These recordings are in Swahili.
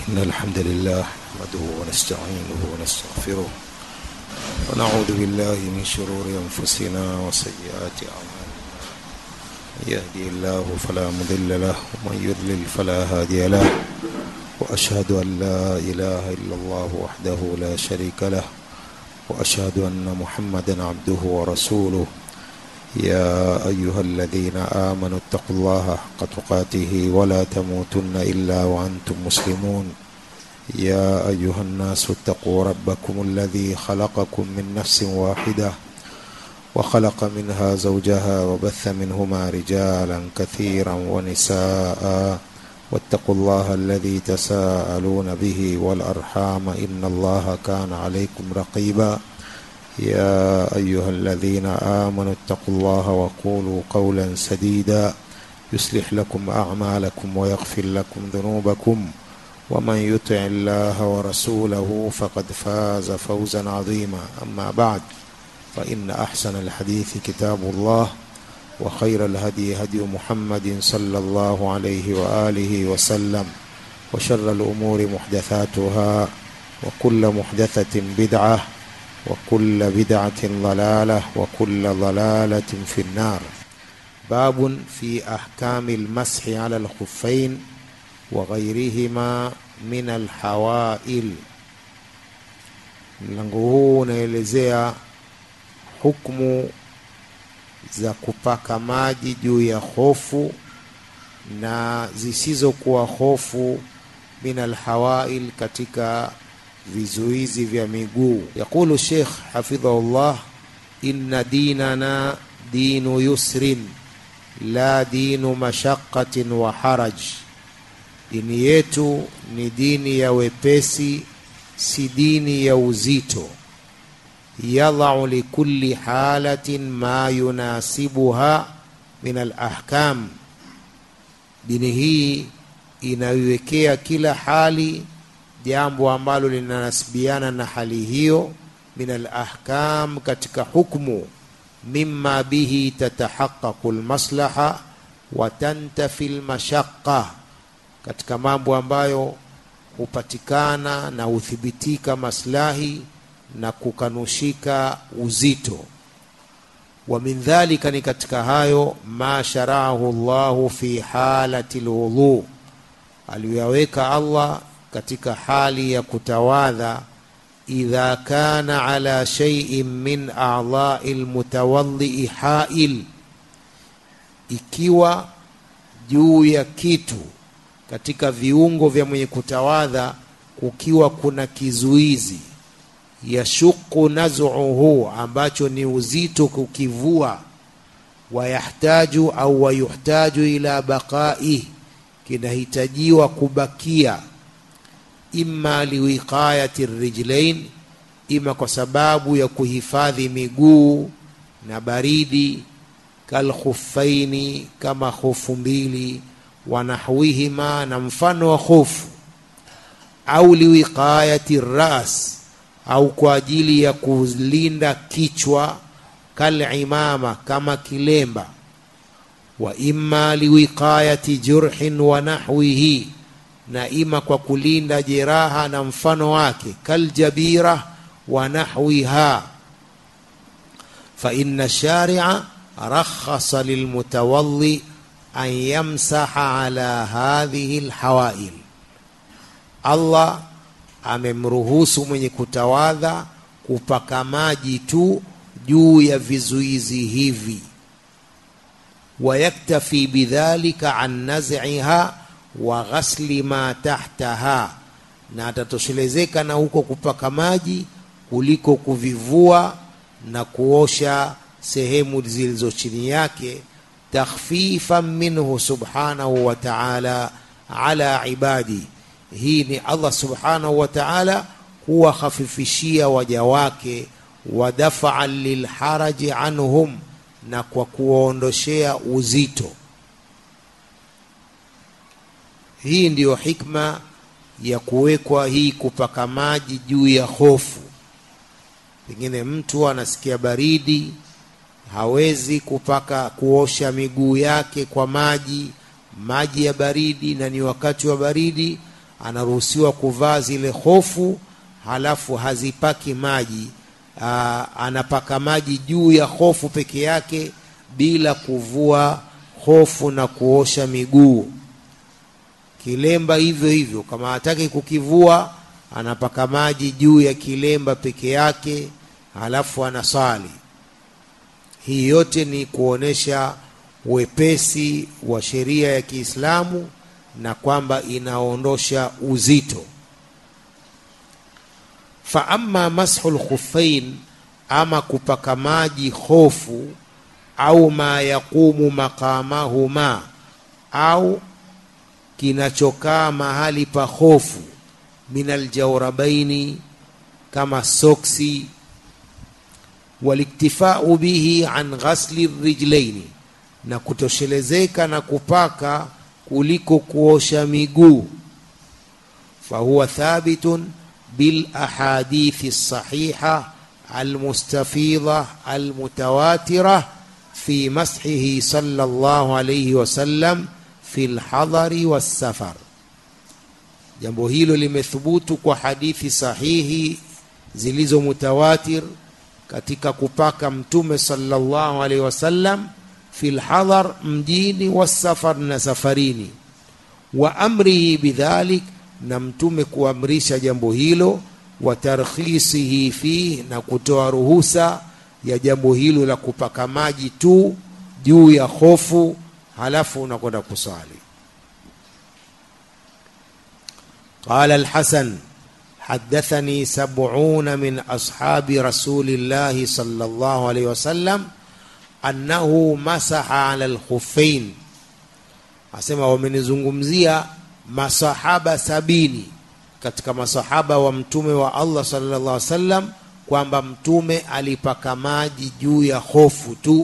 إن الحمد لله نحمده ونستعينه ونستغفره ونعوذ بالله من شرور أنفسنا وسيئات أعمالنا من يهدي الله فلا مضل له ومن يضلل فلا هادي له وأشهد أن لا إله إلا الله وحده لا شريك له وأشهد أن محمدا عبده ورسوله يا أيها الذين آمنوا اتقوا الله حق تقاته ولا تموتن إلا وأنتم مسلمون يا أيها الناس اتقوا ربكم الذي خلقكم من نفس واحدة وخلق منها زوجها وبث منهما رجالا كثيرا ونساء واتقوا الله الذي تساءلون به والأرحام إن الله كان عليكم رقيبا يا أيها الذين آمنوا اتقوا الله وقولوا قولا سديدا يصلح لكم أعمالكم ويغفر لكم ذنوبكم ومن يطع الله ورسوله فقد فاز فوزا عظيما أما بعد فإن أحسن الحديث كتاب الله وخير الهدي هدي محمد صلى الله عليه وآله وسلم وشر الأمور محدثاتها وكل محدثة بدعة وكل بدعة ضلالة وكل ضلالة في النار باب في أحكام المسح على الخفين وغيرهما من الحوائل mlango huu unaelezea hukmu za kupaka maji juu ya hofu na zisizokuwa hofu min alhawail katika vizuizi vya miguu yaqulu sheikh hafidhahullah inna dinana dinu yusrin la dinu mashaqatin wa haraj dini yetu ni dini ya wepesi si dini ya uzito yadhau likulli halatin ma yunasibuha min alahkam dini hii inaiwekea kila hali jambo ambalo linanasibiana na hali hiyo min alahkam katika hukmu mima bihi tatahaqaqu lmaslaha wa tantafi lmashaqa katika mambo ambayo hupatikana na huthibitika maslahi na kukanushika uzito wa min dhalika ni katika hayo ma sharahu llahu fi halati lwudhu aliyoyaweka allah katika hali ya kutawadha idha kana ala shay'in min a'dha'i almutawaddi ha'il ikiwa juu ya kitu katika viungo vya mwenye kutawadha kukiwa kuna kizuizi yashuku naz'uhu ambacho ni uzito kukivua wayahtaju au wayuhtaju ila baqa'i kinahitajiwa kubakia imma liwiqayati rijlain ima kwa sababu ya kuhifadhi miguu na baridi kalkhuffaini kama hofu mbili wanahwihima na mfano wa hofu au liwiqayati ras au kwa ajili ya kulinda kichwa kalimama kama kilemba wa imma liwiqayati jurhin wa nahwihi na ima kwa kulinda jeraha na mfano wake kaljabira wa nahwiha fa inna sharia rakhasa lilmutawalli an yamsaha ala hadhihi lhawail allah amemruhusu mwenye kutawadha kupaka maji tu juu ya vizuizi hivi wayaktafi bidhalika an naz'iha wa ghasli ma tahtaha, na atatoshelezeka na huko kupaka maji kuliko kuvivua na kuosha sehemu zilizo chini yake, takhfifan minhu subhanahu wa ta'ala ala ibadi. Hii ni Allah subhanahu wa ta'ala kuwakhafifishia waja wake, wa dafa'an lilharaji anhum, na kwa kuwaondoshea uzito hii ndiyo hikma ya kuwekwa hii kupaka maji juu ya hofu pengine mtu anasikia baridi hawezi kupaka kuosha miguu yake kwa maji maji ya baridi na ni wakati wa baridi anaruhusiwa kuvaa zile hofu halafu hazipaki maji aa, anapaka maji juu ya hofu peke yake bila kuvua hofu na kuosha miguu kilemba hivyo hivyo kama hataki kukivua anapaka maji juu ya kilemba peke yake halafu anasali hii yote ni kuonesha wepesi wa sheria ya Kiislamu na kwamba inaondosha uzito fa amma mashu lkhuffain ama kupaka maji hofu au ma yaqumu maqamahuma au kinachokaa mahali pa hofu min aljawrabaini kama soksi waliktifau bihi an ghasli rijlaini na kutoshelezeka na kupaka kuliko kuosha miguu fahuwa thabitun bil ahadithi sahiha almustafidha almutawatira fi mashihi sallallahu alayhi wasallam fi lhadhari wassafar jambo hilo limethubutu kwa hadithi sahihi zilizo mutawatir katika kupaka mtume sallallahu alaihi wasallam fi lhadhar mjini wasafar na safarini wa amrihi bidhalik na mtume kuamrisha jambo hilo wa tarkhisihi fih na kutoa ruhusa ya jambo hilo la kupaka maji tu juu ya hofu halafu unakwenda kusali قال الحسن حدثني سبعون من أصحاب رسول الله صلى الله عليه وسلم أنه مسح على الخفين asema wamenizungumzia masahaba sabini katika masahaba wa mtume wa Allah sallallahu alaihi wasallam kwamba mtume alipaka maji juu ya hofu tu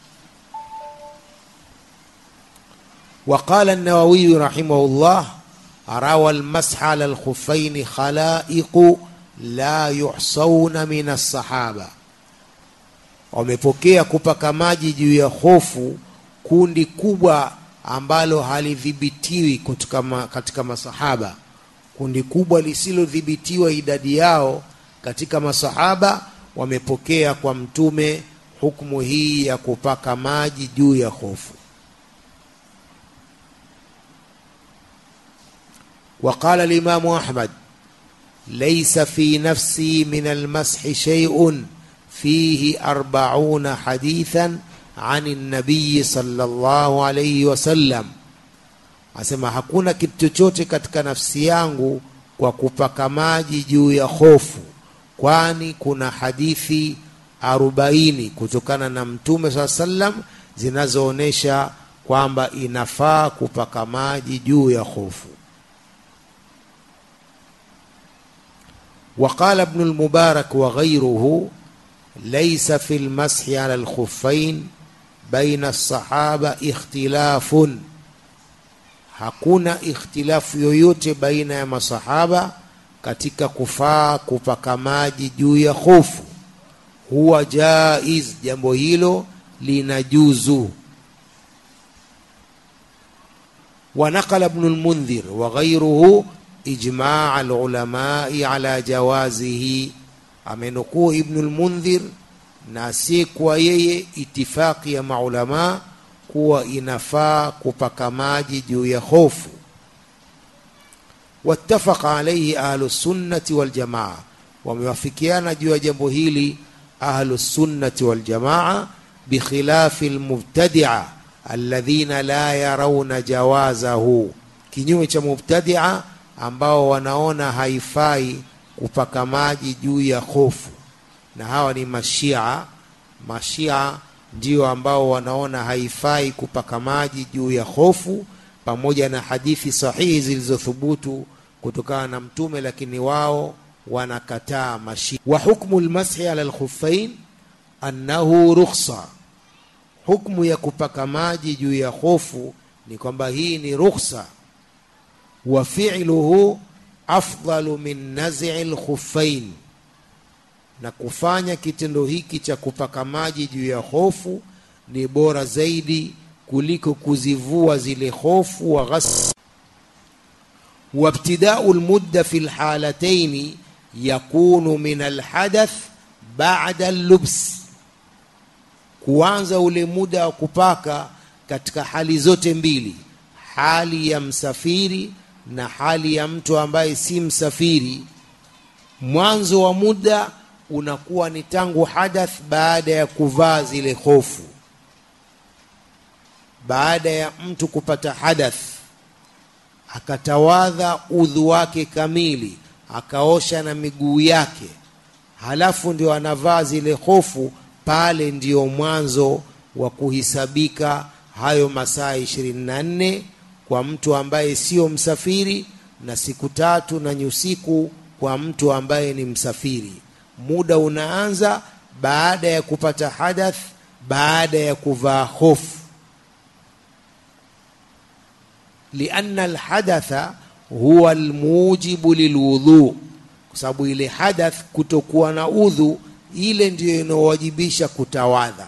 وقال النووي رحمه الله روى المسح على الخفين خلائق لا يحصون من الصحابة wamepokea kupaka maji juu ya hofu kundi kubwa ambalo halidhibitiwi katika, ma, katika masahaba kundi kubwa lisilodhibitiwa idadi yao katika masahaba wamepokea kwa mtume hukumu hii ya kupaka maji juu ya hofu وقال الإمام أحمد ليس في نفسي من المسح شيء فيه أربعون حديثا عن النبي صلى الله عليه وسلم asema hakuna kitu chochote katika nafsi yangu kwa kupaka maji juu ya hofu kwani kuna hadithi arobaini kutokana na mtume saa sallam zinazoonyesha kwamba inafaa kupaka maji juu ya hofu وقال ابن المبارك وغيره ليس في المسح على الخفين بين الصحابة اختلاف hakuna ikhtilafu yoyote baina ya masahaba katika kufaa kupaka maji juu ya hofu huwa jaiz jambo hilo linajuzu ونقل ابن المنذر وغيره إجماع العلماء على جوازه amenukuu Ibnu lmundhir na asiyekuwa yeye itifaki ya maulamaa kuwa inafaa kupaka maji juu ya hofu wattafaqa alaihi ahlusunnati waljamaa wamewafikiana juu ya jambo hili ahlusunnati waljamaa bikhilafi lmubtadia alladhina la yarauna jawazahu kinyume cha mubtadia ambao wanaona haifai kupaka maji juu ya hofu na hawa ni mashia mashia ndio ambao wanaona haifai kupaka maji juu ya hofu pamoja na hadithi sahihi zilizothubutu kutokana na mtume lakini wao wanakataa mashia wa hukmu lmashi ala lkhuffain annahu rukhsa hukmu ya kupaka maji juu ya hofu ni kwamba hii ni rukhsa wa fi'luhu afdalu min naz'i lkhuffain na kufanya kitendo hiki cha kupaka maji juu ya hofu ni bora zaidi kuliko kuzivua zile hofu wa ghas وابتداء المدة في الحالتين يكون من الحدث بعد اللبس kuanza ule muda wa kupaka katika hali zote mbili hali ya msafiri na hali ya mtu ambaye si msafiri mwanzo wa muda unakuwa ni tangu hadath baada ya kuvaa zile hofu baada ya mtu kupata hadath akatawadha udhu wake kamili akaosha na miguu yake halafu ndio anavaa zile hofu pale ndio mwanzo wa kuhisabika hayo masaa ishirini na nne kwa mtu ambaye sio msafiri na siku tatu na nyusiku kwa mtu ambaye ni msafiri muda unaanza baada ya kupata hadath baada ya kuvaa hofu lianna alhadatha huwa almujibu lilwudhu kwa sababu ile hadath kutokuwa na udhu ile ndiyo inaowajibisha kutawadha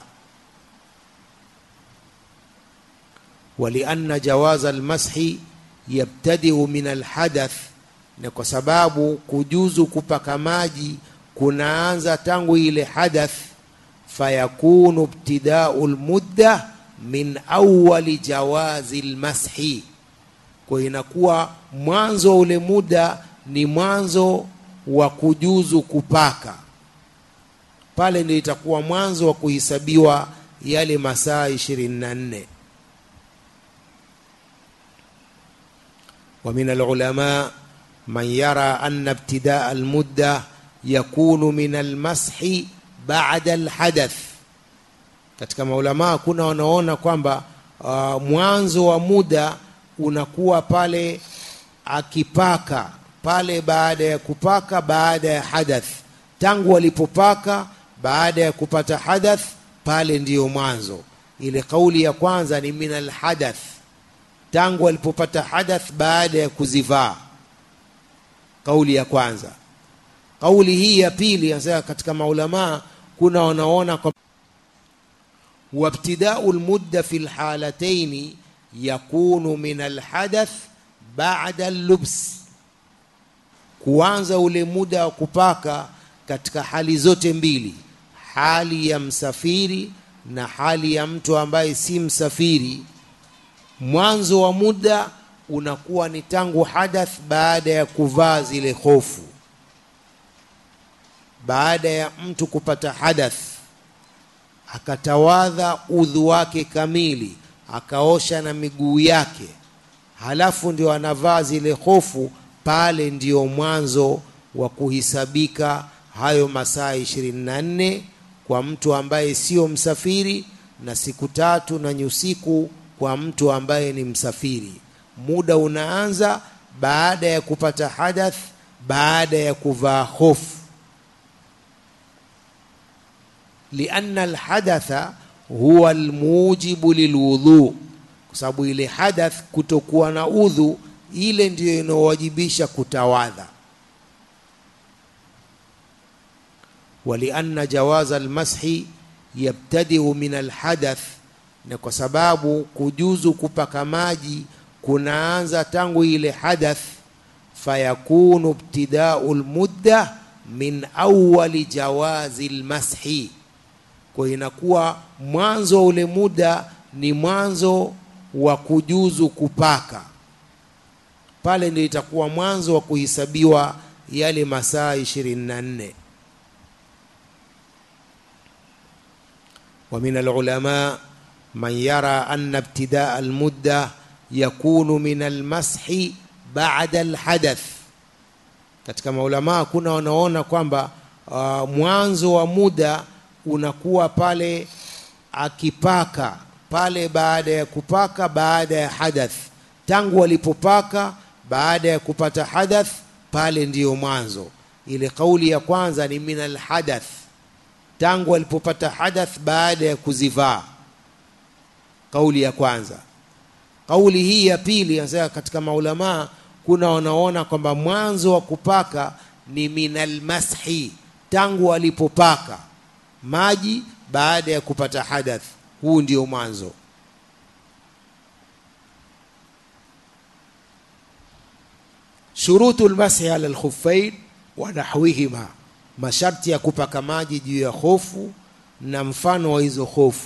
walianna jawaza almashi yabtadiu min alhadath na kwa sababu kujuzu kupaka maji kunaanza tangu ile hadath fayakunu ibtidau lmudda min awali jawazi lmashi kwa inakuwa mwanzo wa ule muda ni mwanzo wa kujuzu kupaka pale ndio itakuwa mwanzo wa kuhesabiwa yale masaa ishirini na nne ومن العلماء من يرى أن ابتداء المدة يكون من المسح بعد الحدث katika maulamaa kuna wanaona kwamba uh, mwanzo wa muda unakuwa pale akipaka pale baada ya kupaka baada ya hadath tangu walipopaka baada ya kupata hadath pale ndiyo mwanzo ile kauli ya kwanza ni min alhadath tangu walipopata hadath baada ya kuzivaa kauli ya kwanza kauli hii ya pili anasema katika maulamaa kuna wanaona kwa wabtidau lmudda fi lhalataini yakunu min alhadath bada llubs kuanza ule muda wa kupaka katika hali zote mbili hali ya msafiri na hali ya mtu ambaye si msafiri mwanzo wa muda unakuwa ni tangu hadath baada ya kuvaa zile hofu baada ya mtu kupata hadath akatawadha udhu wake kamili akaosha na miguu yake halafu ndio anavaa zile hofu pale ndio mwanzo wa kuhisabika hayo masaa ishirini na nne kwa mtu ambaye sio msafiri na siku tatu na nyusiku kwa mtu ambaye ni msafiri muda unaanza baada ya kupata hadath baada ya kuvaa hofu lianna alhadatha huwa almujibu lilwudhu kwa sababu ile hadath kutokuwa na udhu ile ndiyo inaowajibisha kutawadha walianna jawaza almashi yabtadiu min alhadath na kwa sababu kujuzu kupaka maji kunaanza tangu ile hadath fayakunu ibtidau lmudda min awali jawazi lmashi kwa inakuwa mwanzo wa ule muda ni mwanzo wa kujuzu kupaka pale ndio itakuwa mwanzo wa kuhesabiwa yale masaa ishirini na nne ومن العلماء من يرى أن ابتداء المدة يكون من المسح بعد الحدث katika maulamaa kuna wanaona kwamba uh, mwanzo wa muda unakuwa pale akipaka pale baada ya kupaka baada ya hadath tangu walipopaka baada ya kupata hadath pale ndiyo mwanzo ile kauli ya kwanza ni min alhadath tangu walipopata hadath baada ya kuzivaa kauli ya kwanza kauli hii ya pili anasema katika maulamaa kuna wanaona kwamba mwanzo wa kupaka ni minal mashi tangu walipopaka maji baada ya kupata hadath huu ndio mwanzo shurutu lmashi ala lkhuffain wa nahwihima masharti ya kupaka maji juu ya hofu na mfano wa hizo hofu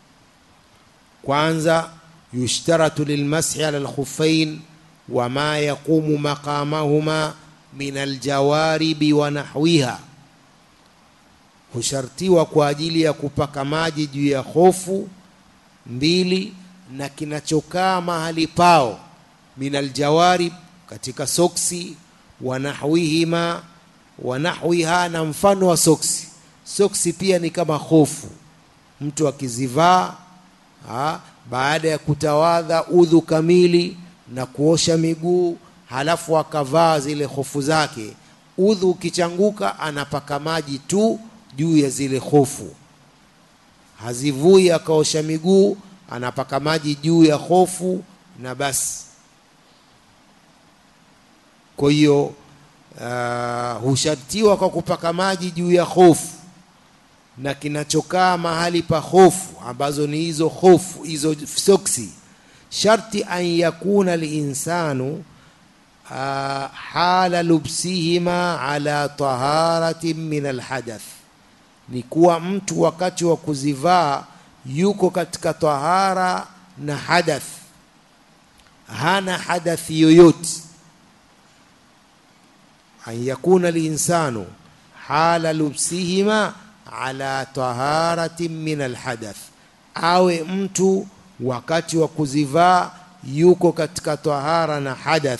kwanza yushtaratu lilmashi ala lkhuffain wama yaqumu maqamahuma min aljawaribi wa nahwiha hushartiwa kwa ajili ya kupaka maji juu ya hofu mbili na kinachokaa mahali pao min aljawarib katika soksi wa nahwihima wa nahwiha na mfano wa soksi soksi pia ni kama hofu mtu akizivaa ha, baada ya kutawadha udhu kamili na kuosha miguu halafu akavaa zile hofu zake udhu ukichanguka anapaka maji tu juu ya zile hofu hazivui akaosha miguu anapaka maji juu ya hofu na basi kwa hiyo uh, hushartiwa kwa kupaka maji juu ya hofu na kinachokaa mahali pa hofu ambazo ni hizo hofu hizo soksi sharti an yakuna linsanu uh, hala lubsihima ala taharatin min alhadath ni kuwa mtu wakati wa kuzivaa yuko katika tahara na hadath hana hadathi yoyote an yakuna linsanu hala lubsihima ala taharatin min alhadath awe mtu wakati wa kuzivaa yuko katika tahara na hadath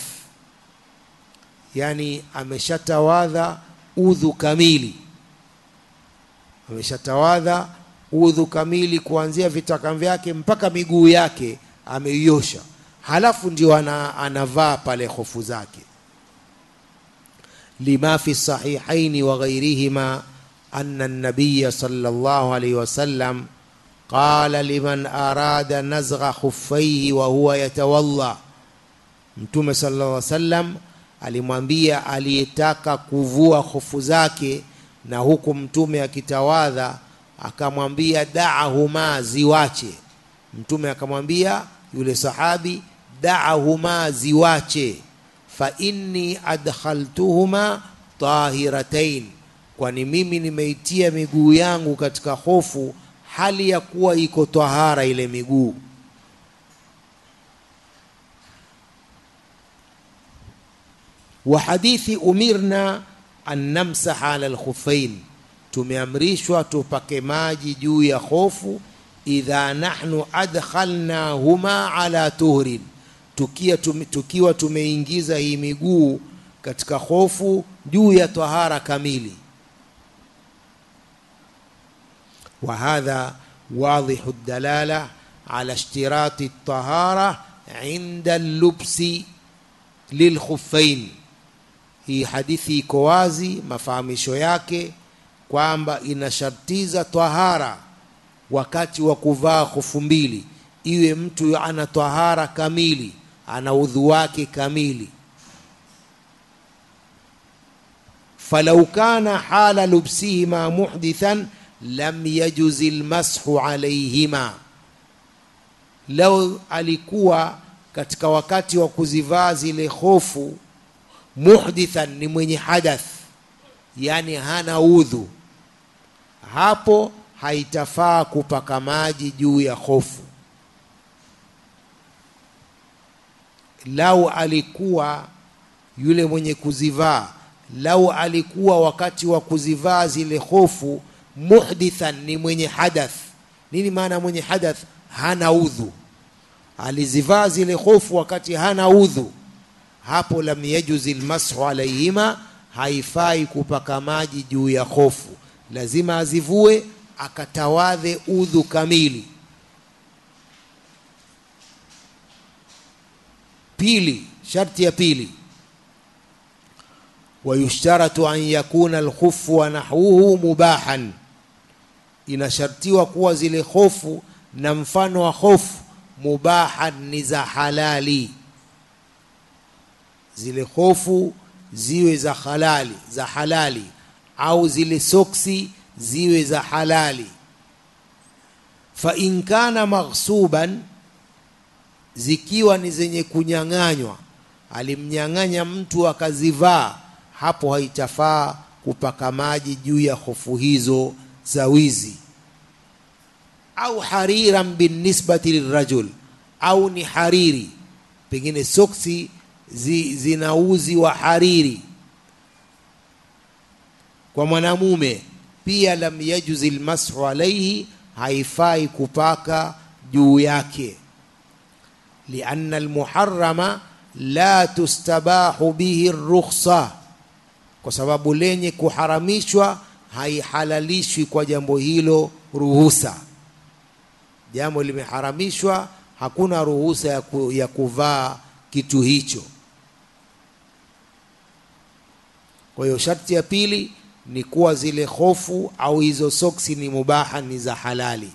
yani ameshatawadha udhu kamili ameshatawadha udhu kamili kuanzia vitaka vyake mpaka miguu yake ameiosha halafu ndio ana, anavaa pale hofu zake lima fi sahihaini wa ghairihima anna an-nabiy sallallahu alayhi wasallam qala liman arada nazgha khuffaihi wa huwa yatawalla mtume sallallahu alayhi wasallam alimwambia aliyetaka kuvua hofu zake na huku mtume akitawadha akamwambia daahuma ziwache mtume akamwambia yule sahabi daahuma ziwache fa inni adkhaltuhuma tahiratain kwani mimi nimeitia miguu yangu katika hofu hali ya kuwa iko tahara ile miguu wa hadithi umirna an namsaha ala alkhuffain tumeamrishwa tupake maji juu ya hofu idha nahnu adkhalnahuma ala tuhrin tukia tume, tukiwa tumeingiza hii miguu katika hofu juu ya tahara kamili وهذا واضح الدلالة على اشتراط الطهارة عند اللبس للخفين hii hadithi iko wazi mafahamisho yake kwamba inashartiza tahara wakati wa kuvaa hofu mbili iwe mtu ana tahara kamili ana udhu wake kamili falau kana hala lubsihima muhdithan lam yajuzi lmashu alaihima lau alikuwa katika wakati wa kuzivaa zile hofu muhdithan ni mwenye hadath yani hana udhu hapo haitafaa kupaka maji juu ya hofu lau alikuwa yule mwenye kuzivaa lau alikuwa wakati wa kuzivaa zile hofu muhdithan ni mwenye hadath nini maana mwenye hadath hana udhu alizivaa zile hofu wakati hana udhu hapo lam yajuzi lmashu alaihima haifai kupaka maji juu ya hofu lazima azivue akatawadhe udhu kamili pili sharti ya pili wayushtaratu an yakuna alkhufu wa nahwuhu mubahan inashartiwa kuwa zile hofu na mfano wa hofu mubahan ni za halali zile hofu ziwe za halali za halali au zile soksi ziwe za halali fa in kana maghsuban zikiwa ni zenye kunyang'anywa alimnyang'anya mtu akazivaa hapo haitafaa kupaka maji juu ya hofu hizo za wizi au hariran binisbati lirajul au ni hariri pengine soksi zi, zina uzi wa hariri kwa mwanamume pia lam yajuzi lmashu alaihi haifai kupaka juu yake lianna almuharama la tustabahu bihi rukhsa kwa sababu lenye kuharamishwa haihalalishwi kwa jambo hilo ruhusa jambo limeharamishwa hakuna ruhusa ya, ku, ya kuvaa kitu hicho kwa hiyo sharti ya pili ni kuwa zile hofu au hizo soksi ni mubaha ni za halali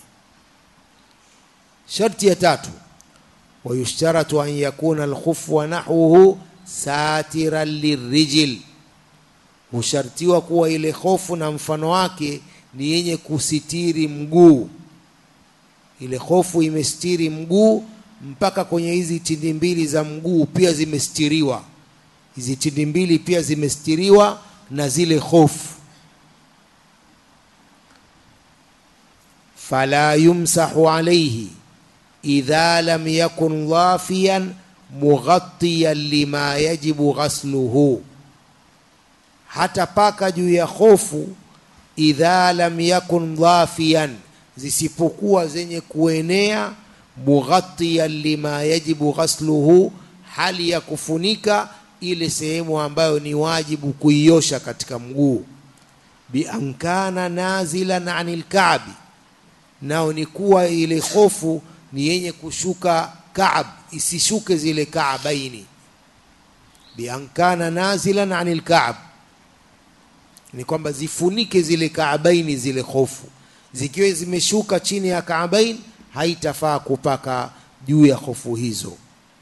sharti ya tatu wayushtaratu an yakuna alkhufu wa nahwuhu satiran lirijil hushartiwa kuwa ile hofu na mfano wake ni yenye kusitiri mguu ile hofu imestiri mguu mpaka kwenye hizi tindi mbili za mguu pia zimestiriwa hizi tindi mbili pia zimestiriwa na zile hofu fala yumsahu alayhi idha lam yakun dhafiyan mughattiyan lima yajibu ghasluhu hata paka juu ya hofu idha lam yakun dhafiyan zisipokuwa zenye kuenea mughattiyan lima yajibu ghasluhu hali ya kufunika ile sehemu ambayo ni wajibu kuiosha katika mguu biankana nazilan anil kaabi nao ni kuwa ile hofu ni yenye kushuka kaab isishuke zile kaabaini biankana nazilan anil kaab ni kwamba zifunike zile kaabaini zile hofu zikiwa zimeshuka chini ya kaabain haitafaa kupaka juu ya hofu hizo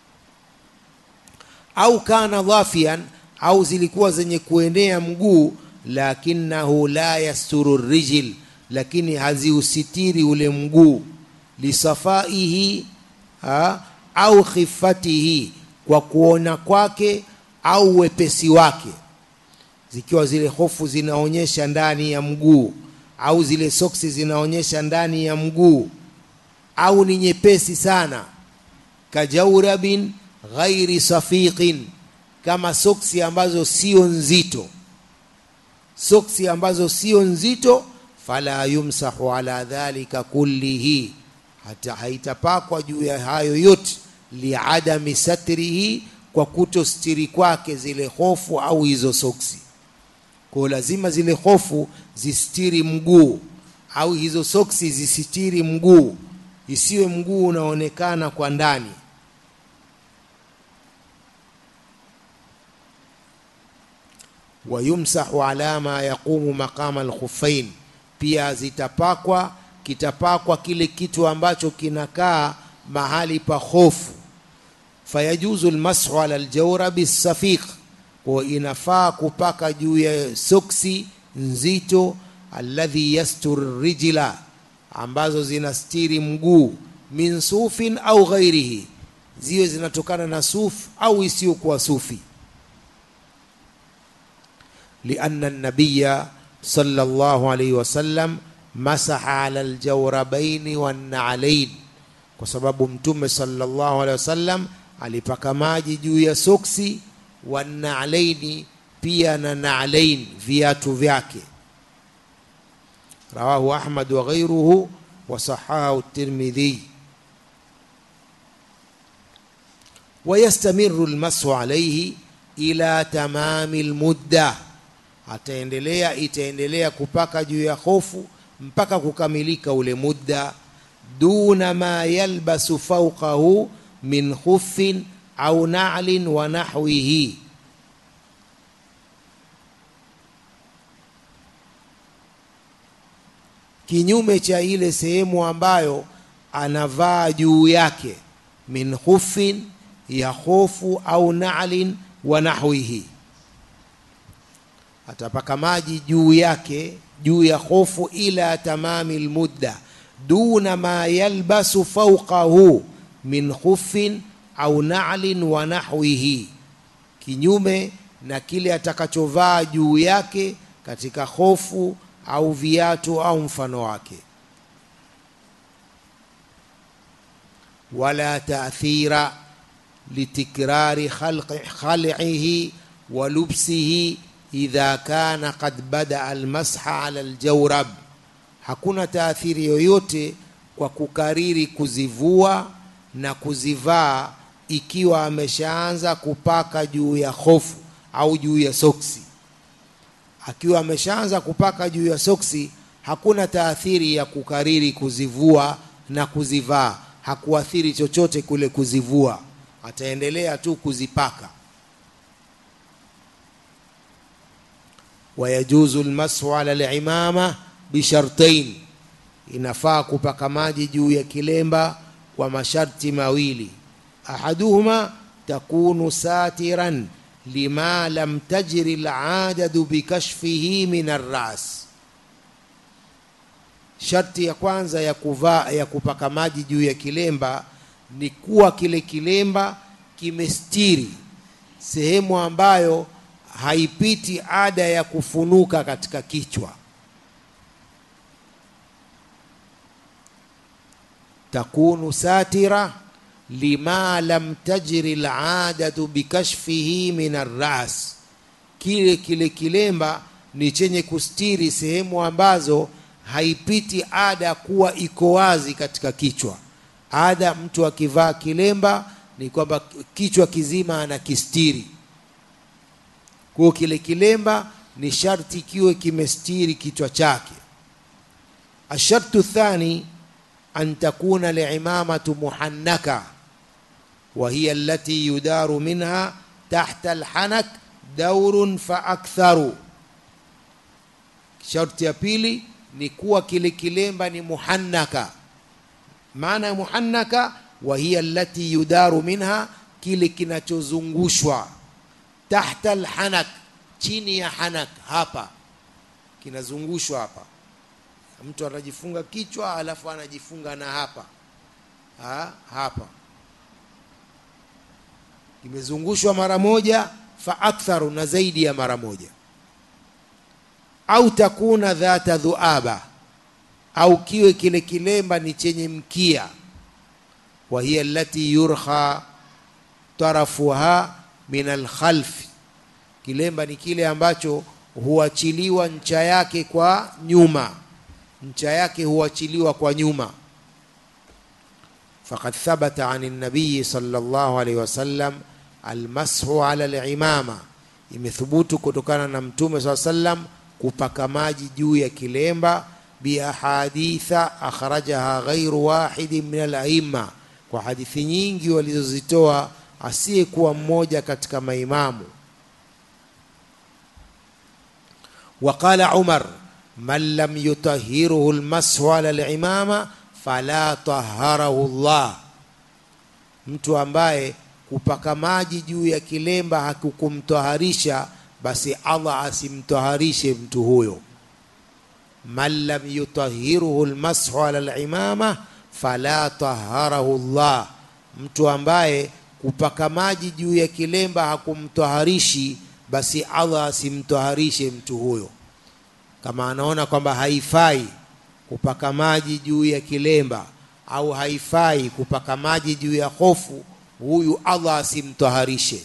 au kana dhafian au zilikuwa zenye kuenea mguu lakinahu la yasturu rijil lakini haziusitiri ule mguu lisafaihi ha, au khifatihi kwa kuona kwake au wepesi wake zikiwa zile hofu zinaonyesha ndani ya mguu au zile soksi zinaonyesha ndani ya mguu au ni nyepesi sana kajaurabin ghairi safiqin kama soksi ambazo sio nzito soksi ambazo sio nzito fala yumsahu ala dhalika kullihi hata haitapakwa juu ya hayo yote liadami satrihi kwa kutostiri kwake zile hofu au hizo soksi kwa lazima zile hofu zistiri mguu au hizo soksi zisitiri mguu isiwe mguu unaonekana kwa ndani wayumsahu ala ma yaqumu maqama alkhuffain pia zitapakwa kitapakwa kile kitu ambacho kinakaa mahali pa hofu fayajuzu almashu ala aljawrabi safiq kwa inafaa kupaka juu ya soksi nzito alladhi yastur rijla ambazo zinastiri mguu min sufin au ghairihi ziwe zinatokana na suf au isiyokuwa sufi لأن النبي صلى الله عليه وسلم مسح على الجوربين والنعلين kwa sababu mtume sallallahu alaihi wasallam alipaka maji juu ya soksi wanalaini pia na nalain viatu vyake rawahu ahmad wa ghairuhu wa sahahu tirmidhi ويستمر المسح عليه ila tamami lmudda ataendelea itaendelea kupaka juu ya hofu mpaka kukamilika ule mudda duna ma yalbasu fauqahu min khuffin au na'lin wa nahwihi kinyume cha ile sehemu ambayo anavaa juu yake min khufin ya hofu au na'lin wa nahwihi atapaka maji juu yake juu ya hofu ila tamami lmudda duna ma yalbasu fauqahu min khufin au na'lin wa nahwihi kinyume na kile atakachovaa juu yake katika hofu au viatu au mfano wake wala taathira litikrari khal'ihi wa lubsihi idha kana qad bada almasha ala aljawrab hakuna taathiri yoyote kwa kukariri kuzivua na kuzivaa ikiwa ameshaanza kupaka juu ya hofu au juu ya soksi akiwa ameshaanza kupaka juu ya soksi hakuna taathiri ya kukariri kuzivua na kuzivaa hakuathiri chochote kule kuzivua ataendelea tu kuzipaka wayajuzu lmashu ala limama bishartain inafaa kupaka maji juu ya kilemba kwa masharti mawili ahaduhuma takunu satiran lima lam tajri ladadu bikashfihi min arras sharti ya kwanza ya kuvaa ya kupaka maji juu ya kilemba ni kuwa kile kilemba kimestiri sehemu ambayo haipiti ada ya kufunuka katika kichwa takunu satira lima lam tajri ladatu bikashfihi min arras kile kile kilemba ni chenye kustiri sehemu ambazo haipiti ada kuwa iko wazi katika kichwa ada mtu akivaa kilemba ni kwamba kichwa kizima anakistiri kwa kile kilemba ni sharti kiwe kimestiri kichwa chake ashartu thani an takuna limamatu muhannaka wa hiya allati yudaru minha tahta alhanak daurun fa aktharu sharti ya pili ni kuwa kile kilemba ni muhannaka maana ya muhannaka wa hiya allati yudaru minha kile kinachozungushwa tahta alhanak chini ya hanak hapa kinazungushwa hapa mtu anajifunga kichwa alafu anajifunga na hapa ha, hapa kimezungushwa mara moja fa aktharu na zaidi ya mara moja au takuna dhata dhuaba au kiwe kile kilemba ni chenye mkia wa hiya allati yurha tarafuha min alkhalfi kilemba ni kile ambacho huachiliwa ncha yake kwa nyuma ncha yake huachiliwa kwa nyuma faqad thabata an nabiyi sallallahu alaihi wasallam almashu ala alimama imethubutu kutokana na mtume saa sallam kupaka maji juu ya kilemba biahaditha akhrajaha ghairu wahidin min alaimma kwa hadithi nyingi walizozitoa asiyekuwa mmoja katika maimamu وقال عمر من لم يطهره المسح على العمامة فلا طهره الله mtu ambaye kupaka maji juu ya kilemba hakukumtoharisha basi Allah asimtoharishe mtu huyo man lam yutahiruhu almashu ala alimama fala taharahu Allah mtu ambaye kupaka maji juu ya kilemba hakumtoharishi basi Allah asimtoharishe mtu huyo kama anaona kwamba haifai kupaka maji juu ya kilemba au haifai kupaka maji juu ya hofu huyu Allah asimtoharishe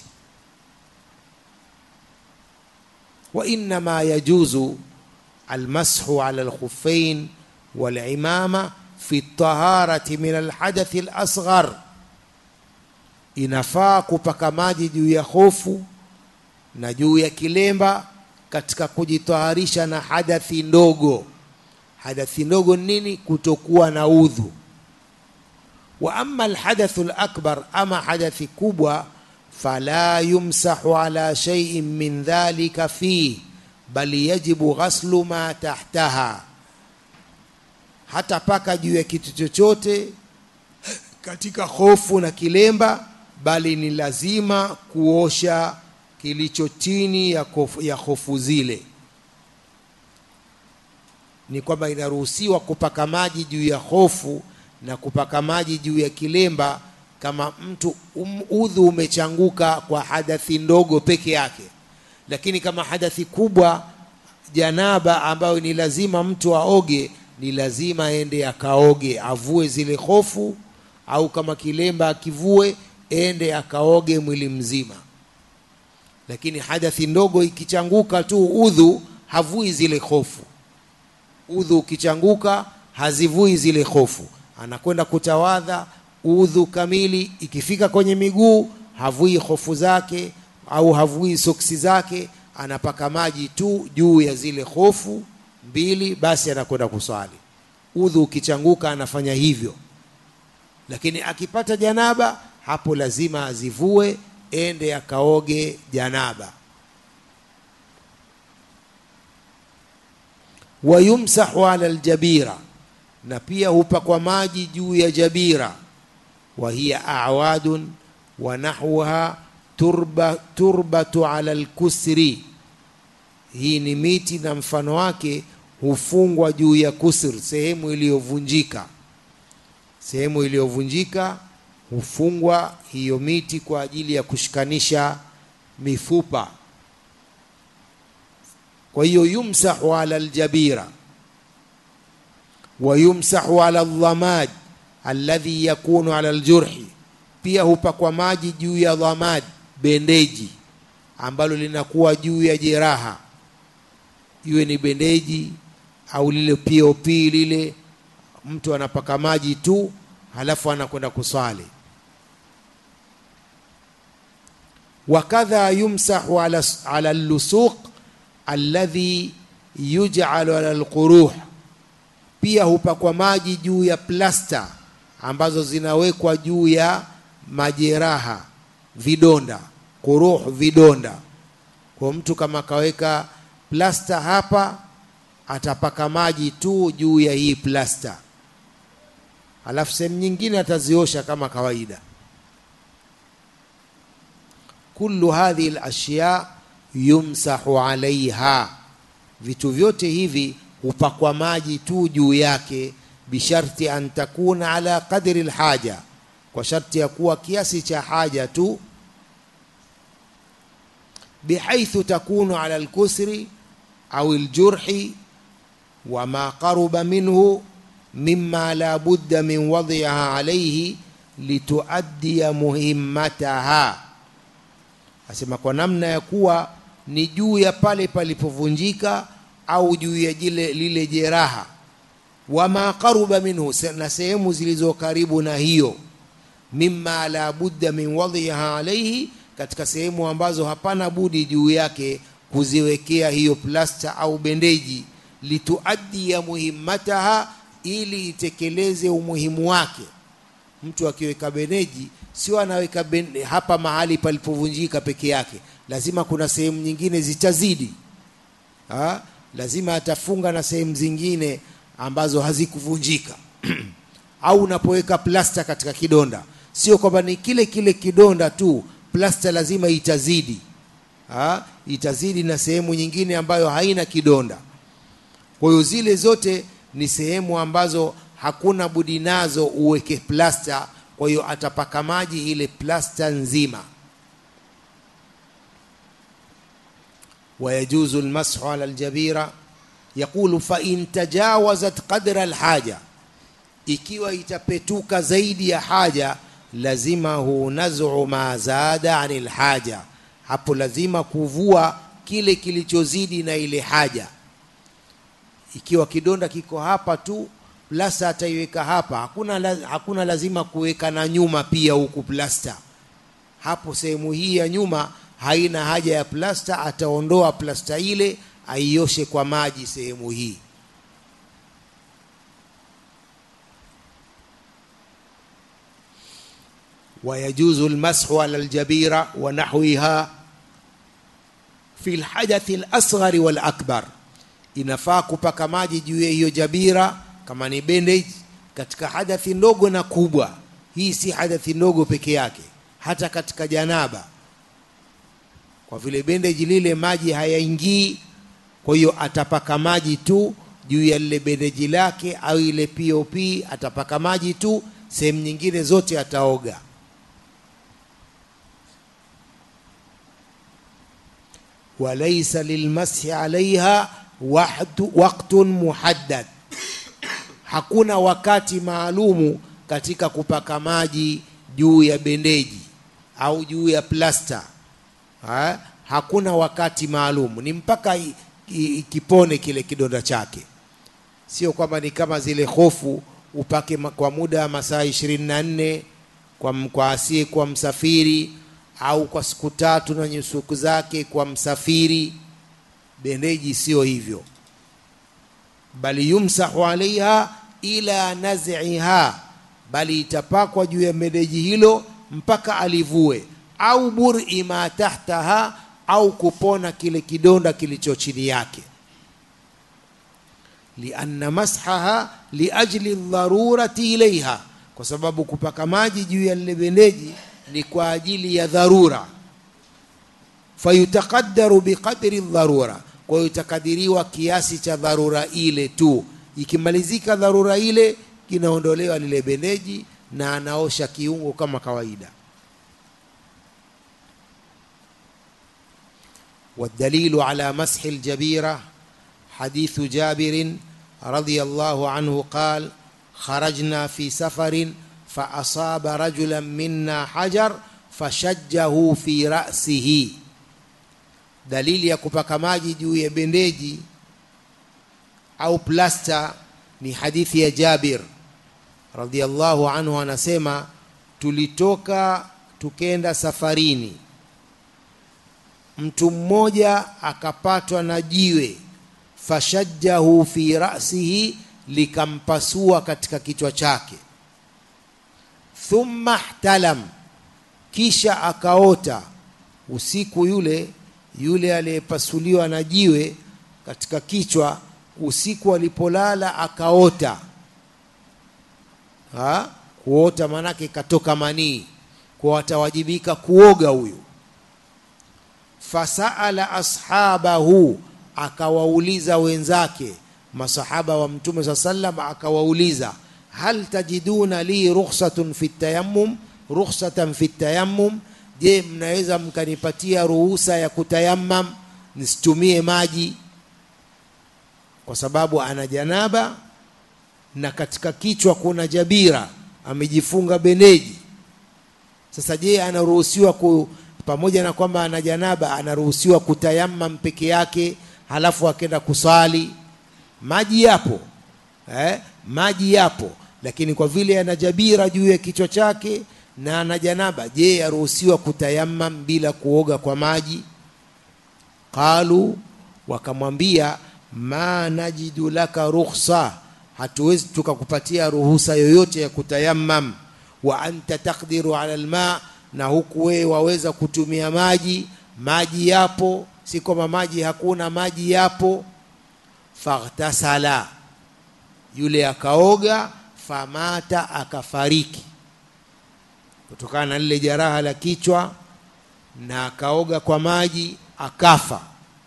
wa innama yajuzu almashu ala alkhuffain walimama fi taharati min alhadathi alasghar inafaa kupaka maji juu ya hofu na juu ya kilemba katika kujitaharisha na hadathi ndogo hadathi ndogo nini kutokuwa na udhu wa amma alhadathu alakbar ama hadathi kubwa fala yumsahu ala shay'in min dhalika fi bali yajibu ghaslu ma tahtaha hata paka juu ya kitu chochote katika hofu na kilemba bali ni lazima kuosha kilicho chini ya, kofu, ya hofu zile ni kwamba inaruhusiwa kupaka maji juu ya hofu na kupaka maji juu ya kilemba kama mtu um, udhu umechanguka kwa hadathi ndogo peke yake lakini kama hadathi kubwa janaba ambayo ni lazima mtu aoge ni lazima ende akaoge avue zile hofu au kama kilemba akivue ende akaoge mwili mzima lakini hadathi ndogo ikichanguka tu udhu havui zile hofu udhu ukichanguka hazivui zile hofu anakwenda kutawadha udhu kamili ikifika kwenye miguu havui hofu zake au havui soksi zake anapaka maji tu juu ya zile hofu mbili basi anakwenda kuswali udhu ukichanguka anafanya hivyo lakini akipata janaba hapo lazima azivue ende akaoge janaba wayumsahu ala aljabira na pia hupakwa maji juu ya jabira wa hiya awadun wa nahwaha turba, turbatu ala alkusri hii ni miti na mfano wake hufungwa juu ya kusr sehemu iliyovunjika sehemu iliyovunjika hufungwa hiyo miti kwa ajili ya kushikanisha mifupa kwa hiyo yumsahu ala aljabira wa yumsahu ala aldhamad alladhi yakunu ala aljurhi pia hupakwa maji juu ya dhamad bendeji ambalo linakuwa juu ya jeraha iwe ni bendeji au lile pop lile mtu anapaka maji tu halafu anakwenda kuswali wakadha yumsahu ala, ala lusuq alladhi yuj'alu ala alquruh pia hupakwa maji juu ya plasta ambazo zinawekwa juu ya majeraha vidonda kuruh vidonda kwa mtu kama kaweka plasta hapa atapaka maji tu juu ya hii plasta alafu sehemu nyingine ataziosha kama kawaida kullu hadhihi alashya yumsahu alaiha vitu vyote hivi hupakwa maji tu juu yake bisharti an takuna ala qadri alhaja kwa sharti ya kuwa kiasi cha haja tu bihaithu takunu ala alkusri au aljurhi wama qaruba minhu mima la budda min wadhiha alayhi lituaddiya muhimmataha asema kwa namna ya kuwa ni juu ya pale palipovunjika au juu ya jile lile jeraha wama qaruba minhu na sehemu zilizo karibu na hiyo mimma la budda min wadhiha alayhi katika sehemu ambazo hapana budi juu yake kuziwekea hiyo plasta au bendeji lituaddiya muhimmataha ili itekeleze umuhimu wake mtu akiweka bendeji sio anaweka ben, hapa mahali palipovunjika peke yake lazima kuna sehemu nyingine zitazidi ha? lazima atafunga na sehemu zingine ambazo hazikuvunjika au unapoweka plasta katika kidonda sio kwamba ni kile kile kidonda tu plasta lazima itazidi ha? itazidi na sehemu nyingine ambayo haina kidonda kwa hiyo zile zote ni sehemu ambazo hakuna budi nazo uweke plasta kwa hiyo atapaka maji ile plasta nzima ويجوز المسح على الجبيرة يقول فإن تجاوزت قدر الحاجة ikiwa itapetuka zaidi ya haja lazimahu nazu ma zada anil haja hapo lazima kuvua kile kilichozidi na ile haja ikiwa kidonda kiko hapa tu plasta ataiweka hapa hakuna, hakuna lazima kuweka na nyuma pia huku plasta hapo sehemu hii ya nyuma haina haja ya plasta ataondoa plasta ile aioshe kwa maji sehemu hii ويجوز المسح على الجبيرة ونحوها في الحدث الأصغر والأكبر inafaa kupaka maji juu ya hiyo jabira kama ni bandage katika hadathi ndogo na kubwa hii si hadathi ndogo peke yake hata katika janaba kwa vile bendeji lile maji hayaingii kwa hiyo atapaka maji tu juu ya lile bendeji lake au ile pop atapaka maji tu sehemu nyingine zote ataoga وليس للمسح عليها وقت وقت محدد hakuna wakati maalumu katika kupaka maji juu ya bendeji au juu ya plasta ha? hakuna wakati maalum ni mpaka i- i- kipone kile kidonda chake sio kwamba ni kama zile hofu upake ma- kwa muda wa masaa ishirini na nne kwa, m- kwa asiye kwa msafiri au kwa siku tatu na nyusuku zake kwa msafiri bendeji sio hivyo bali yumsahu alaiha ila naziha bali itapakwa juu ya bendeji hilo mpaka alivue au buri ma tahtaha au kupona kile kidonda kilicho chini yake lianna mashaha liajli dharurati ilaiha kwa sababu kupaka maji juu ya lile bendeji ni kwa ajili ya dharura fayutaqaddaru biqadri dharura kwa hiyo itakadiriwa kiasi cha dharura ile tu ikimalizika dharura ile kinaondolewa lile bendeji na anaosha kiungo kama kawaida والدليل على مسح الجبيرة حديث جابر رضي الله عنه قال خرجنا في سفر فأصاب رجلا منا حجر فشجه في رأسه dalili ya kupaka maji juu ya bendeji au plasta ni hadithi ya Jabir radhiallahu anhu anasema tulitoka tukenda safarini mtu mmoja akapatwa na jiwe fashajjahu fi rasihi likampasua katika kichwa chake thumma ihtalam kisha akaota usiku yule yule aliyepasuliwa na jiwe katika kichwa usiku alipolala akaota ha? kuota manake katoka manii kwa atawajibika kuoga huyu fasaala ashabahu akawauliza wenzake masahaba wa mtume saa sallam akawauliza hal tajiduna li rukhsatun fi tayammum rukhsatan fi tayammum je mnaweza mkanipatia ruhusa ya kutayammam nisitumie maji kwa sababu ana janaba na katika kichwa kuna jabira amejifunga beneji sasa je anaruhusiwa ku pamoja na kwamba ana janaba anaruhusiwa kutayammam peke yake halafu akenda kusali maji yapo eh? maji yapo lakini kwa vile ana jabira juu ya kichwa chake na ana janaba je aruhusiwa kutayammam bila kuoga kwa maji qalu wakamwambia ma najidu laka rukhsa hatuwezi tukakupatia ruhusa yoyote ya kutayammam wa anta taqdiru ala alma na huku wewe waweza kutumia maji maji yapo si kwamba maji hakuna maji yapo faghtasala yule akaoga famata akafariki kutokana na lile jeraha la kichwa na akaoga kwa maji akafa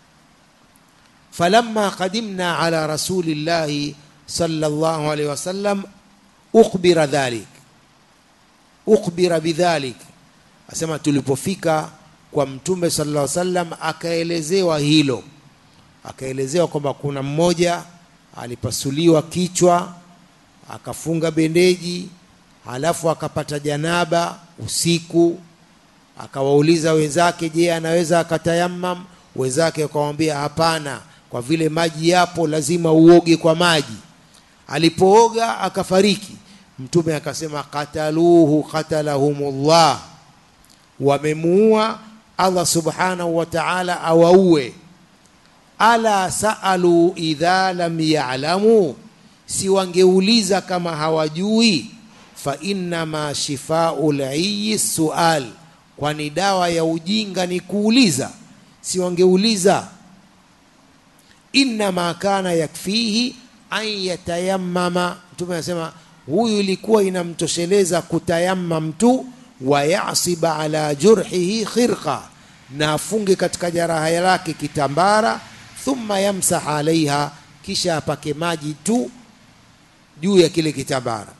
falamma qadimna ala rasulillahi sallallahu alaihi wasallam ukhbira dhalik ukhbira bidhalik asema tulipofika kwa mtume sallallahu alaihi wasallam akaelezewa hilo akaelezewa kwamba kuna mmoja alipasuliwa kichwa akafunga bendeji halafu akapata janaba usiku akawauliza wenzake je anaweza akatayammam wenzake wakamwambia hapana kwa vile maji yapo lazima uoge kwa maji alipooga akafariki mtume akasema qataluhu qatalahumullah wamemuua allah subhanahu wa ta'ala awaue ala saalu idha lam ya'lamu si wangeuliza kama hawajui fa innama shifau liyi sual kwani dawa ya ujinga ni kuuliza si wangeuliza innama kana yakfihi an yatayammama mtume anasema huyu ilikuwa inamtosheleza kutayammam tu wa yasiba ala jurhihi khirqa na afunge katika jaraha lake kitambara thumma yamsah alaiha kisha apake maji tu juu ya kile kitambara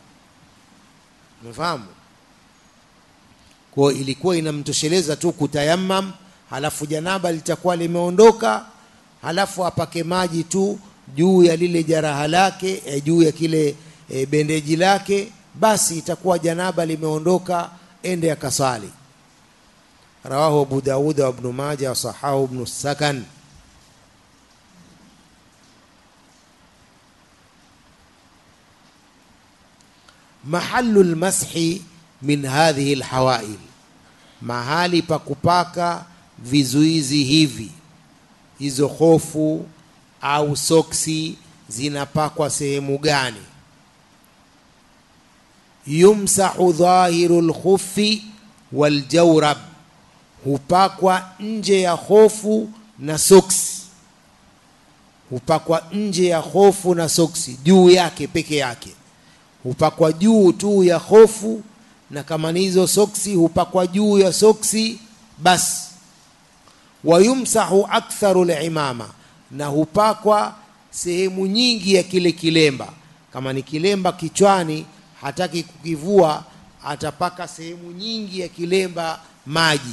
umefahamu kwa ilikuwa inamtosheleza tu kutayammam halafu janaba litakuwa limeondoka halafu apake maji tu juu ya lile jaraha lake e, juu ya kile e, bendeji lake basi itakuwa janaba limeondoka ende akasali rawahu abu dauda wa ibnu maja wasahahu ibnu sakan mahalu lmashi min hadhihi lhawail mahali pa kupaka vizuizi hivi hizo hofu au soksi zinapakwa sehemu gani yumsahu dhahiru lkhufi waljawrab hupakwa nje ya hofu na soksi hupakwa nje ya hofu na soksi juu yake peke yake hupakwa juu tu ya hofu na kama ni hizo soksi hupakwa juu ya soksi basi wayumsahu aktharu limama na hupakwa sehemu nyingi ya kile kilemba kama ni kilemba kichwani hataki kukivua atapaka sehemu nyingi ya kilemba maji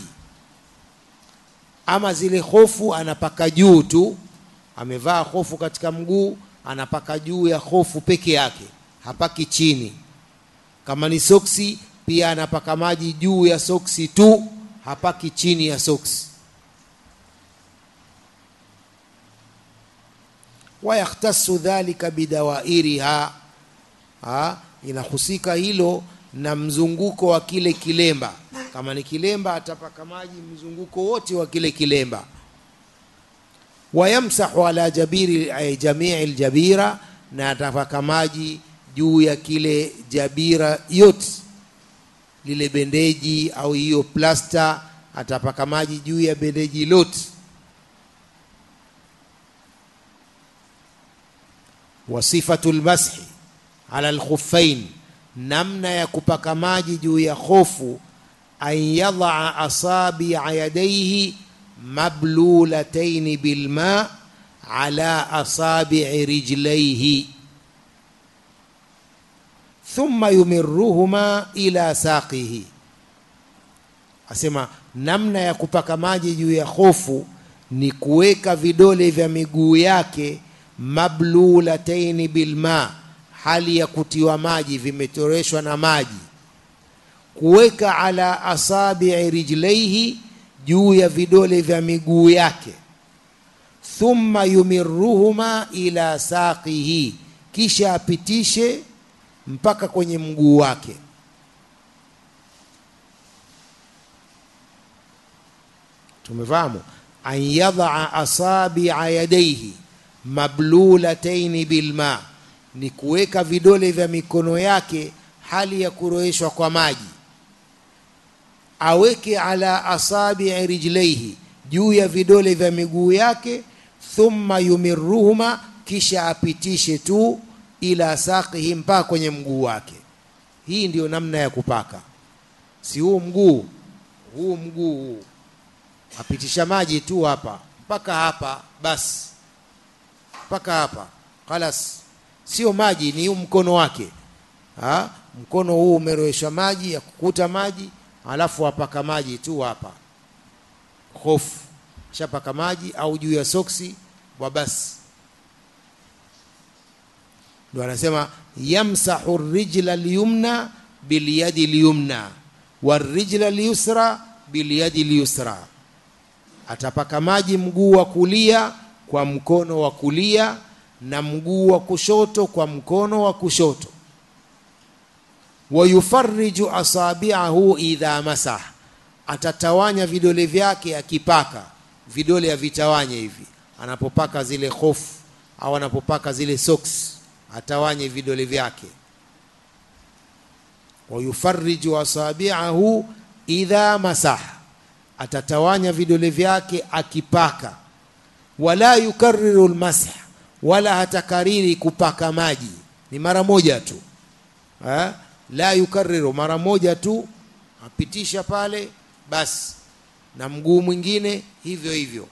ama zile hofu anapaka juu tu amevaa hofu katika mguu anapaka juu ya hofu peke yake hapaki chini kama ni soksi pia anapaka maji juu ya soksi tu hapaki chini ya soksi wayakhtasu dhalika bidawairiha ha, inahusika hilo na mzunguko wa kile kilemba kama ni kilemba atapaka maji mzunguko wote wa kile kilemba wayamsahu ala jabiri ay, jamii ljabira na atapaka maji juu ya kile jabira yote lile bendeji au hiyo plasta atapaka maji juu ya bendeji lote wasifatu lmashi ala lkhuffain namna ya kupaka maji juu ya khofu an yadaa asabia yadaihi mablulataini bilma ala asabii rijlaihi thumma yumiruhuma ila saqihi asema namna ya kupaka maji juu ya hofu ni kuweka vidole vya miguu yake mablulataini bilma hali ya kutiwa maji vimetoreshwa na maji kuweka ala asabii rijlaihi juu ya vidole vya miguu yake thumma yumiruhuma ila saqihi kisha apitishe mpaka kwenye mguu wake tumefahamu an yadaa asabia yadaihi mablulataini bilma ni kuweka vidole vya mikono yake hali ya kuroeshwa kwa maji aweke ala asabii rijlaihi juu ya vidole vya miguu yake thumma yumiruhuma kisha apitishe tu ila saqihi mpaka kwenye mguu wake hii ndiyo namna ya kupaka si huu mguu huu mguu huu apitisha maji tu hapa mpaka hapa basi mpaka hapa kalas sio maji ni huu mkono wake ha? mkono huu umeroweshwa maji ya kukuta maji alafu apaka maji tu hapa hofu shapaka maji au juu ya soksi wa basi ndo anasema yamsahu rijla lyumna bilyadi lyumna warijla lyusra bilyadi lyusra atapaka maji mguu wa kulia kwa mkono wa kulia na mguu wa kushoto kwa mkono wa kushoto wayufariju asabiahu idha masah atatawanya vidole vyake akipaka vidole avitawanye hivi anapopaka zile hofu au anapopaka zile socks atawanye vidole vyake wayufariju asabiahu idha masah atatawanya vidole vyake akipaka wala yukariru lmasah wala hatakariri kupaka maji ni mara moja tu ha? la yukariru mara moja tu apitisha pale basi na mguu mwingine hivyo hivyo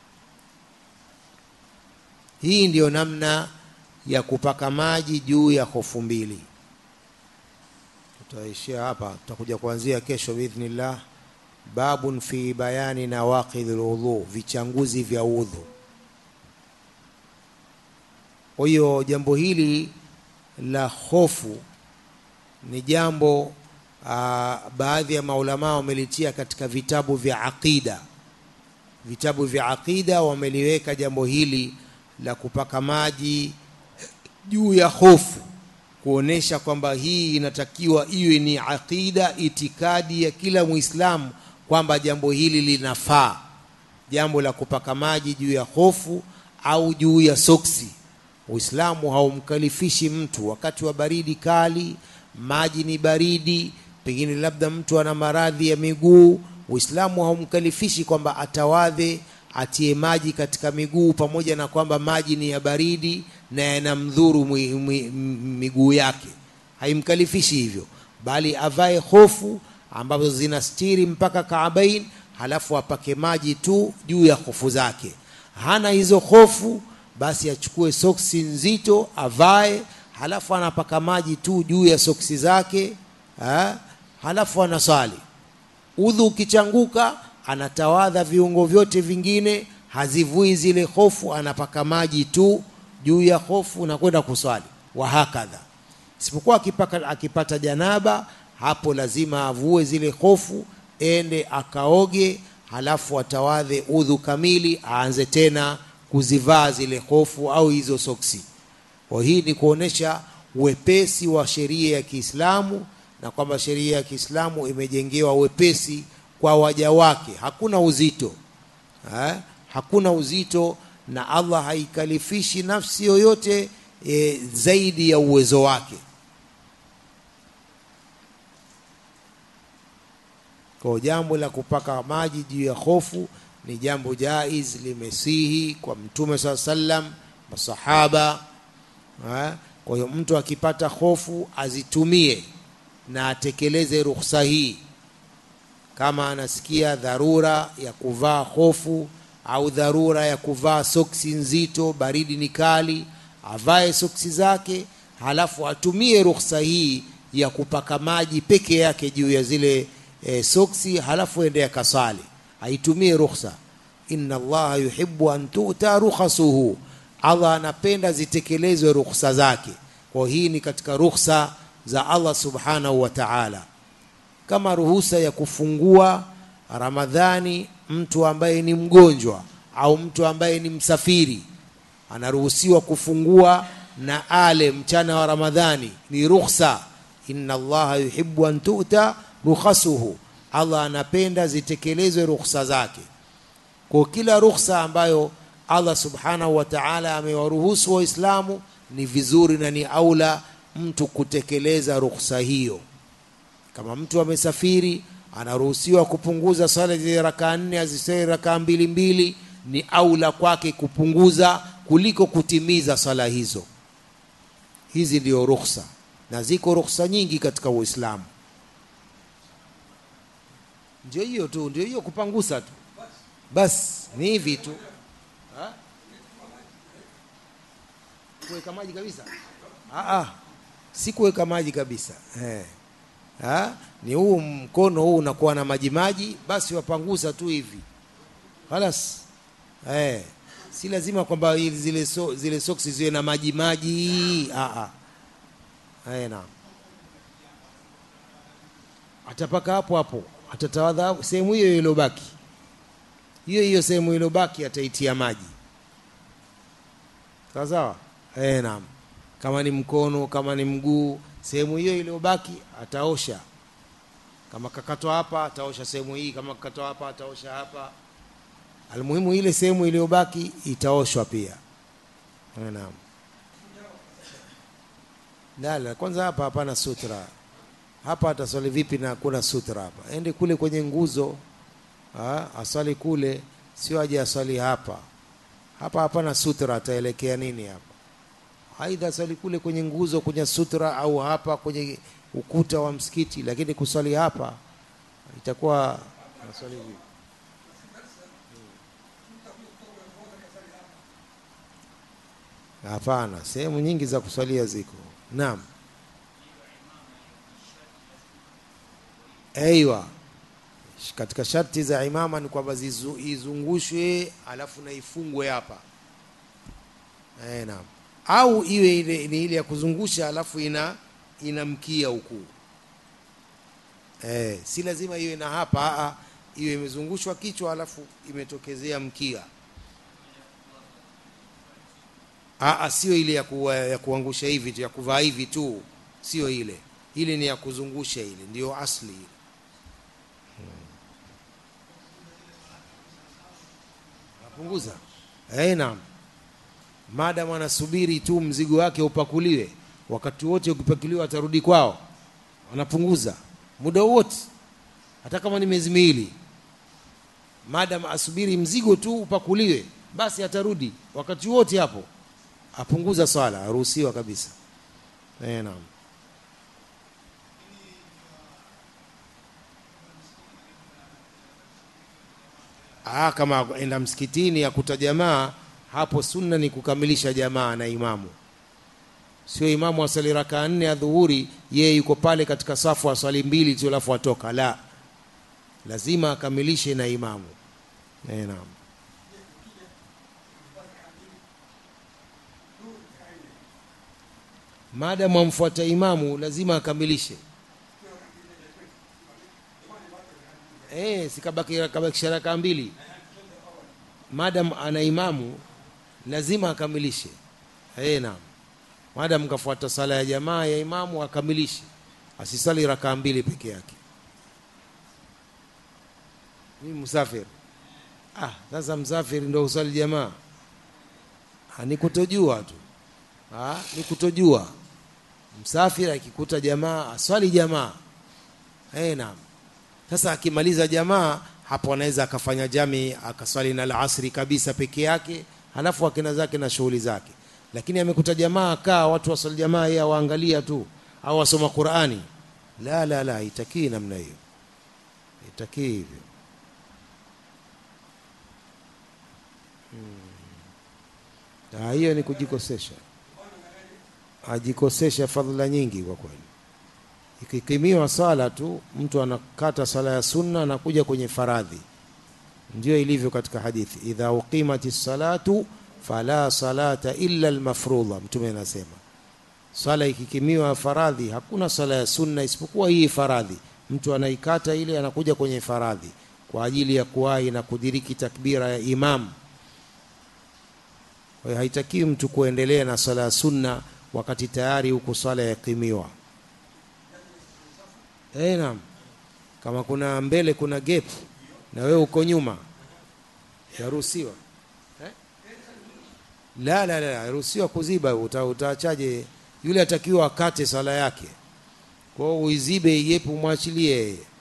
hii ndiyo namna ya kupaka maji juu ya hofu mbili tutaishia hapa tutakuja kuanzia kesho biidhnillah babun fi bayani nawaqidhi lwudhu vichanguzi vya udhu kwa hiyo jambo hili la hofu ni jambo aa, baadhi ya maulamaa wamelitia katika vitabu vya aqida vitabu vya aqida wameliweka jambo hili la kupaka maji juu ya hofu kuonesha kwamba hii inatakiwa iwe ni aqida itikadi ya kila muislamu kwamba jambo hili linafaa jambo la kupaka maji juu ya hofu au juu ya soksi uislamu haumkalifishi mtu wakati wa baridi kali maji ni baridi pengine labda mtu ana maradhi ya miguu uislamu haumkalifishi kwamba atawadhe atie maji katika miguu pamoja na kwamba maji ni ya baridi na yanamdhuru miguu yake haimkalifishi hivyo bali avae hofu ambazo zinastiri mpaka kaabain halafu apake maji tu juu ya hofu zake hana hizo hofu basi achukue soksi nzito avae halafu anapaka maji tu juu ya soksi zake ha? halafu anaswali udhu ukichanguka anatawadha viungo vyote vingine hazivui zile hofu anapaka maji tu juu ya hofu na kwenda kuswali wahakadha isipokuwa akipaka, akipata janaba hapo lazima avue zile hofu ende akaoge halafu atawadhe udhu kamili aanze tena kuzivaa zile hofu au hizo soksi kwa hii ni kuonesha wepesi wa sheria ya kiislamu na kwamba sheria ya kiislamu imejengewa wepesi kwa waja wake hakuna uzito ha? hakuna uzito na allah haikalifishi nafsi yoyote e, zaidi ya uwezo wake kwa jambo la kupaka maji juu ya hofu ni jambo jaiz limesihi kwa mtume saa sallam masahaba ha? kwa hiyo mtu akipata hofu azitumie na atekeleze ruhusa hii kama anasikia dharura ya kuvaa hofu au dharura ya kuvaa soksi nzito baridi ni kali avae soksi zake halafu atumie ruhusa hii ya kupaka maji peke yake juu ya zile e, soksi halafu ende akasali aitumie ruhusa inna allaha yuhibbu an tuta rukhasuhu allah anapenda zitekelezwe ruhusa zake kwa hii ni katika ruhusa za allah subhanahu wa taala kama ruhusa ya kufungua ramadhani mtu ambaye ni mgonjwa au mtu ambaye ni msafiri anaruhusiwa kufungua na ale mchana wa ramadhani ni rukhsa inna allaha yuhibbu an tuta rukhasuhu allah anapenda zitekelezwe rukhsa zake kwa kila rukhsa ambayo allah subhanahu wa taala amewaruhusu waislamu ni vizuri na ni aula mtu kutekeleza rukhsa hiyo kama mtu amesafiri anaruhusiwa kupunguza swala zile rakaa nne aziswali rakaa mbili mbili ni aula kwake kupunguza kuliko kutimiza swala hizo hizi ndio rukhsa na ziko rukhsa nyingi katika uislamu ndio hiyo tu ndio hiyo kupangusa tu basi ni hivi tu ha? kuweka maji kabisa ah, ah. si kuweka maji kabisa eh. ha? ni huu mkono huu unakuwa na maji maji basi wapangusa tu hivi halas eh. si lazima kwamba zile, so, zile soksi ziwe na maji maji ah, ah. eh, naam atapaka hapo hapo atatawadha sehemu hiyo iliyobaki hiyo hiyo sehemu iliyobaki ataitia maji sawa sawa eh, naam kama ni mkono kama ni mguu sehemu hiyo iliyobaki ataosha kama kakatwa hapa ataosha sehemu hii kama kakatwa hapa ataosha hapa almuhimu ile sehemu iliyobaki itaoshwa pia eh, naam lala kwanza hapa hapana sutra hapa ataswali vipi na kuna sutra hapa ende kule kwenye nguzo ha, aswali kule sio aje aswali hapa hapa hapana sutra ataelekea nini hapa aidha swali kule kwenye nguzo kwenye sutra au hapa kwenye ukuta wa msikiti lakini kuswali hapa itakuwa naswali vipi hapana sehemu nyingi za kuswalia ziko naam aiwa katika sharti za imama ni kwamba zizu- izungushwe alafu na ifungwe hapa eh, naam au iwe ile ni ile ya kuzungusha alafu ina ina mkia huku eh, si lazima iwe na hapa aa, iwe imezungushwa kichwa alafu imetokezea mkia aa, sio ile ya, kuwa, ya kuangusha hivi tu ya kuvaa hivi tu sio ile ile ni ya kuzungusha ile ndio asli ile napunguza eh, naam madam anasubiri tu mzigo wake upakuliwe wakati wote ukipakuliwa atarudi kwao anapunguza muda wote hata kama ni miezi miwili madam asubiri mzigo tu upakuliwe basi atarudi wakati wote hapo apunguza swala aruhusiwa kabisa eh, naam Ah, kama enda msikitini akuta jamaa hapo sunna ni kukamilisha jamaa na imamu sio imamu asali rakaa nne ya dhuhuri yeye yuko pale katika safu aswali mbili tu alafu atoka la lazima akamilishe na imamu eh, naam maadamu amfuata imamu lazima akamilishe eh, sikabaki kabakisha rakaa mbili madam ana imamu lazima akamilishe eh, naam madam kafuata sala ya jamaa ya imamu akamilishe asisali rakaa mbili peke yake mimi msafiri ah sasa msafiri ndo usali jamaa ah, ni kutojua tu ah, ni kutojua msafiri akikuta jamaa aswali jamaa eh, naam sasa akimaliza jamaa hapo anaweza akafanya jami akaswali na alasri kabisa peke yake halafu akina zake na shughuli zake lakini amekuta jamaa kaa watu waswali jamaa yeye awaangalia tu au wasoma qurani la la la itakii namna hiyo itakii hivyo hmm. Ah, hiyo ni kujikosesha ajikosesha fadhila nyingi kwa kweli ikikimiwa swala tu mtu anakata swala ya sunna anakuja kwenye faradhi ndio ilivyo katika hadithi idha uqimati salatu fala salata illa almafrudha mtume anasema swala ikikimiwa faradhi hakuna swala ya sunna isipokuwa hii faradhi mtu anaikata ile anakuja kwenye faradhi kwa ajili ya kuwahi na kudiriki takbira ya imam kwa hiyo haitakiwi mtu kuendelea na swala ya sunna wakati tayari huku swala yakimiwa Eh, naam. Kama kuna mbele kuna gap na wewe uko nyuma yaruhusiwa. Eh? La la la, yaruhusiwa kuziba uta, utaachaje yule atakiwa akate sala yake. Kwa hiyo uizibe iyepe umwachilie yeye.